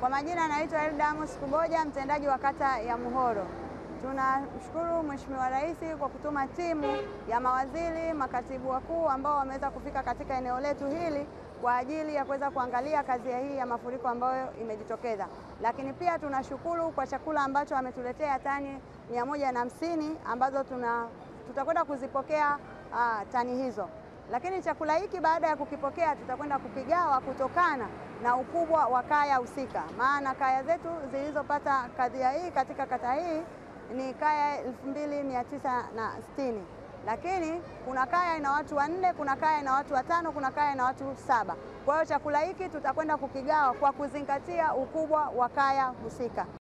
Kwa majina naitwa Elda Amos Kuboja, mtendaji wa kata ya Muhoro. Tunamshukuru Mheshimiwa Rais kwa kutuma timu ya mawaziri, makatibu wakuu ambao wameweza kufika katika eneo letu hili kwa ajili ya kuweza kuangalia kazi hii ya mafuriko ambayo imejitokeza. Lakini pia tunashukuru kwa chakula ambacho ametuletea tani mia moja na hamsini ambazo tuna tutakwenda kuzipokea aa, tani hizo. Lakini chakula hiki baada ya kukipokea tutakwenda kukigawa kutokana na ukubwa wa kaya husika, maana kaya zetu zilizopata kadhia hii katika kata hii ni kaya elfu mbili mia tisa na sitini lakini kuna kaya ina watu wanne, kuna kaya ina watu watano, kuna kaya ina watu saba. Kwa hiyo chakula hiki tutakwenda kukigawa kwa kuzingatia ukubwa wa kaya husika.